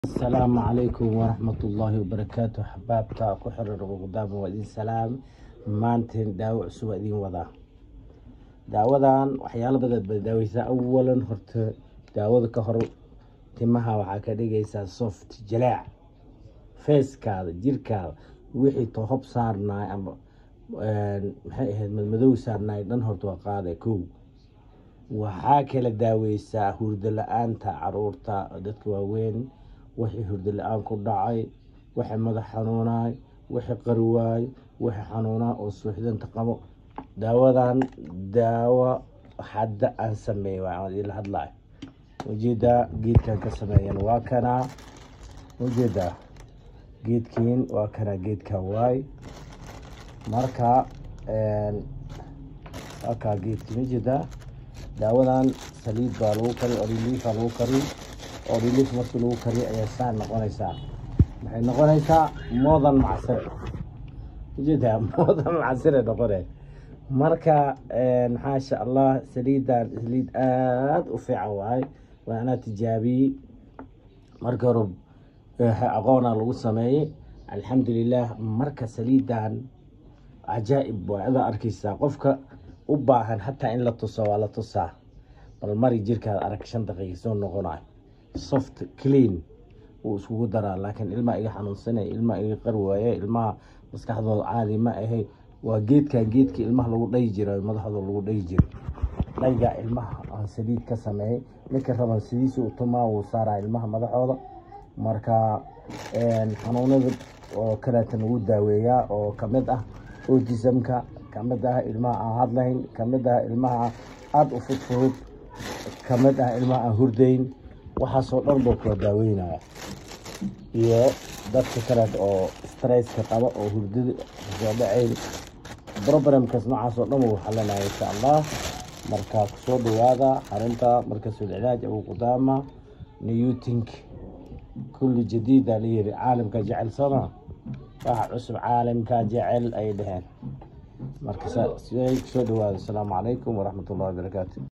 asalaamu calaykum waraxmatullaahi wabarakaatu axbaabta ku xiran ugudaama waa idin salaam maanteen daawo cusub waa idin wadaa daawadan waxyaalo badan bay daaweysaa awalan horta daawada ka hor timaha waxaa ka dhigaysaa soft jalaac feeskaada jirkaada wixii tohob saarnaay ama maxay ahayd madmadow saarnaay dhan horta waa qaada kow waxaa kala daaweysaa hurdo la-aanta caruurta dadka waaweyn wixii hurdo la-aan ku dhacay wixii madax xanuunaay wixii qariwaay wixii xanuunaa oo suuxdanta qabo daawadan daawo hadda aan sameey waan idinla hadlaay ujeedaa geedkan ka sameeyan waa kanaa ujeedaa geedkiin waa kanaa geedkan waay marka waa kaa geedkiin ujeedaa daawadan saliid baa lagu kari oriliifaa lagu kari oriliif markii lagu kariyo ayaa saa noqonaysaa maxay noqonaysaa moodan macsire ujeedaa moodan macsire noqone marka maxaasha allah saliidan saliid aada u fiican waay waa anaa tijaabiyey marka hore aqoona lagu sameeyey alxamdulilah marka saliidan cajaa'ib waa adaa arkeysaa qofka u baahan hataa in la tuso waa la tusaa bal mari jirkaada arag shan daqiiqa soo noqonayo soft clean wuu iskugu daraa laakiin ilmaha iga xanuunsanay ilmaha iga qari waaye ilmaha maskaxdooda caadi ma ahay waa geedkan geedkii ilmaha lagu dhayi jira madaxdooda lagu dhayi jira dhaygaa ilmaha aan saliid ka sameeyey ninka raban sidiisa u tumaa wuu saaraa ilmaha madaxooda marka xanuunada oo kaleeta lagu daaweeyaa oo kamid ah autismka kamid ah ilmaha aan hadlayn kamid ah ilmaha aada u fudfudud kamid ah ilmaha aan hurdayn waxaasoo dhan buu kula daaweynaya iyo dadka kale oo stresska qaba oo hurdada soo dhacayn problemkas noocaasoo dhan wuu xalinaya insha allah marka kusoo dhawaada xarunta markasul cilaaj abu qudaama newtink kulli jadiida layiri caalamka jecel sooma waxa cusub caalamka jecel ay dhaheen marka soo dhawaada asalaamu calaykum waraxmat ullahi wabarakaatu